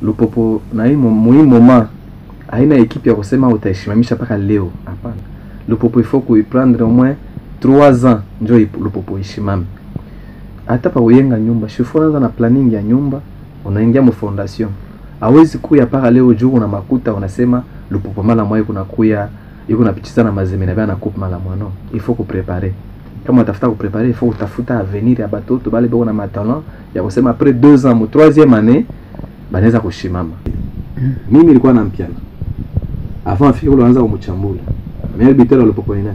lupopo na hii muhimu moment haina ekipe ya kusema utaishimamisha mpaka leo hapana lupopo il faut kuiprendre au moins 3 ans njo ip- lupopo ishimame hata pa uyenga nyumba shifonaza na planning ya nyumba unaingia mu fondation hawezi kuya mpaka leo juu una makuta unasema lupopo mala mwa kuna kuya iko napichiza na mazeme na bana coupe mala mwa no il faut kuprepare kama utafuta kuprepare il faut utafuta avenir ya batoto bale beko na matalent ya kusema après 2 ans mu 3e année banaweza kushimama mimi nilikuwa na mpiana avant afike kule wanaanza kumuchambula mais bitero lupopo ni nani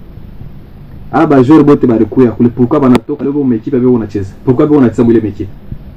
aba bajoueur bote balikuya kule pourquoi banatoka leo mu equipe beko unacheza pourquoi beko unacheza mwile equipe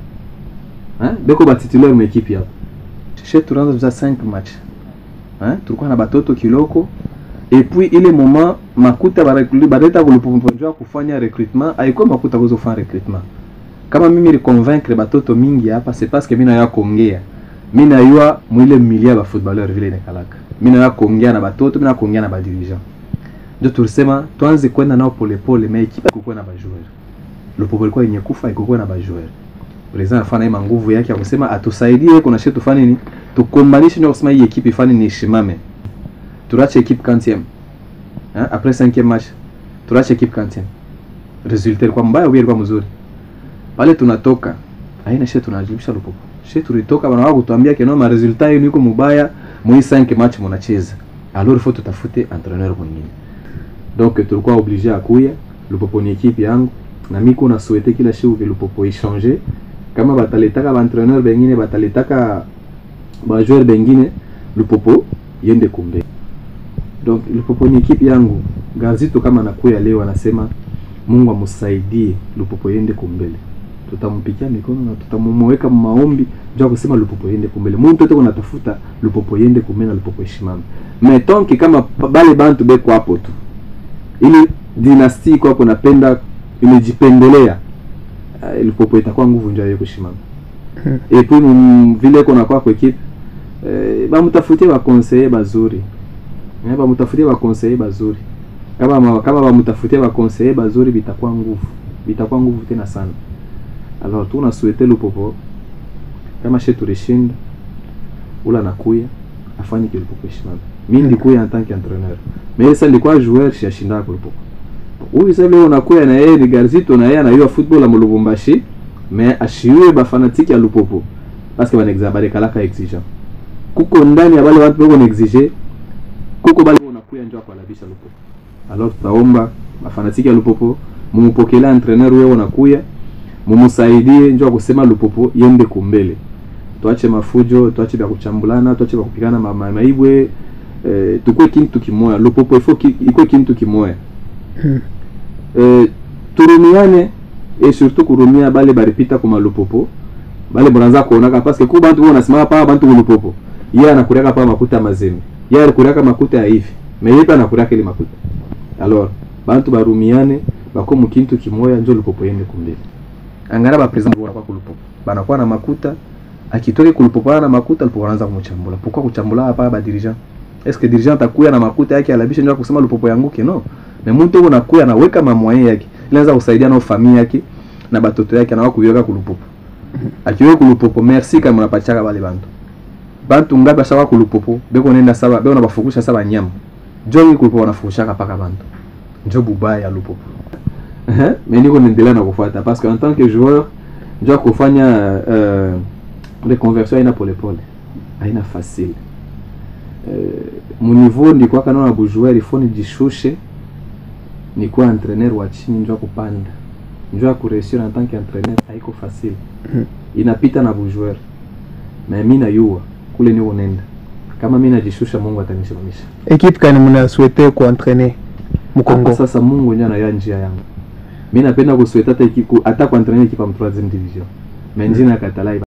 hein beko ba titulaire mu equipe hapo chez tunaanza za 5 match hein tulikuwa na batoto kiloko et puis ile moment makuta barekuli baleta kulipoponjwa kufanya recrutement haikuwa makuta kuzo kufanya recrutement kama mimi ni convaincre batoto mingi hapa c'est parce que mimi naya kuongea mimi nayua mwile milia ba footballeur vile inakalaka mimi naya kuongea na batoto mimi naya kuongea na ba dirigeant ndio tulisema tuanze kwenda nao polepole mais ekipa ikukuwa na bajoueur lupopo ilikuwa yenye kufa ikukuwa na bajoueur president afanya ima nguvu yake ya kusema atusaidie kuna shi tufanye nini tukombanishe ndio kusema hii ekipe ifanye ni ishimame turache ekipe quantième hein après cinquième match turache ekipe quantième resultat ilikuwa mbaya au ilikuwa mzuri pale tunatoka haina shi tunajibisha lupopo shi tulitoka bana wao kutuambia keno ma resultat yenu iko mubaya mwi 5 match mnacheza alors il faut tutafute entraîneur mwingine donc tulikuwa obligé akuya lupopo ni ekipe yangu na mimi kuna souhaiter kila siku ke lupopo ichanger kama bataletaka baentraîneur bengine bataletaka bajoueur bengine lupopo yende kumbe donc lupopo ni ekipe yangu gazito kama nakuya leo anasema mungu amsaidie lupopo yende kumbele tutampikia mikono na tutamumweka maombi juu ya kusema lupopo yende kumbele muntu yote kunatafuta lupopo yende kumbele na lupopo ishimame metonki kama pa- bale bantu beko hapo tu ili dinasti iko hapo napenda imejipendelea uh, lupopo itakuwa nguvu njoo yeye kushimama et puis mm, vile kuna kwa kwa equipe eh, bamutafutie bakonseye bazuri eh, bamutafutie bakonseye bazuri kama ma- kama bamutafutie bakonseye bazuri bitakuwa nguvu bitakuwa nguvu tena sana alors tuna souhaiter lupopo kama she tulishinda ula nakuya afanye kile lupopo ishimame mimi ndikuya en tant qu'entraîneur mais sasa nilikuwa joueur shashinda kwa lupopo huyu sasa leo nakuya na yeye ni Garzito na yeye anayua football ya Lubumbashi mais ashiwe bafanatiki ya lupopo parce que banaexa balekalaka exigeant kuko ndani ya bale watu beko naexige kuko bale unakuya njo akwalabisha lupopo alors tutaomba bafanatiki ya lupopo mumupokele entraîneur wewe unakuya mumusaidie njo akusema lupopo yende kumbele tuache mafujo tuache vya kuchambulana tuache vya kupigana ma, ma, maibwe eh, tukue kintu kimoya lupopo ifo ki, ikwe kintu kimoya eh, turumiane et surtout kurumia bale baripita kuma lupopo bale bonanza kuonaka parce que ku bantu bona simama pa bantu kulupopo yeye anakuriaka pa makuta ya mazembe yeye anakuriaka makuta ya hivi mais yeye anakuriaka ile makuta alors bantu barumiane bako mukintu kimoya njo lupopo yende kumbele angara ba president bora kwa kulupopo banakuwa na makuta akitoke kulupopo na makuta lupopo anaanza kumchambula pourquoi kuchambula hapa ba dirigeant est-ce que dirigeant atakuya na makuta yake alabisha ndio kusema lupopo yanguke no na mtu huko nakuya anaweka mamwaye yake inaanza kusaidia na familia yake na batoto yake na kuiweka kulupopo akiwe kulupopo merci kama unapachaka bale bantu bantu ngapi ashawa kulupopo beko nenda saba beko nabafukusha saba nyama jongi kulupopo wanafukushaka paka bantu njo bubaya ya lupopo eh mais niko naendelea na kufuata parce que en tant que joueur njo kufanya euh, reconversion haina polepole haina facile euh, muniveau ndikuwa kana na bujoueur ifo nijishushe nikuwa entraîneur wa chini njo kupanda njo ya kureusir en tant qu'entraîneur haiko facile inapita na bujoueur mais mi nayua kule niko nenda kama mi najishusha mungu atanisimamisha ekipe kani muna souhaite kuentraîner hapa mukongo sasa mungu ndio anaya njia yangu mi napenda kusweta hata iki- ku- hata kuentraîner ekipa mu 3 division mais njina ya katalai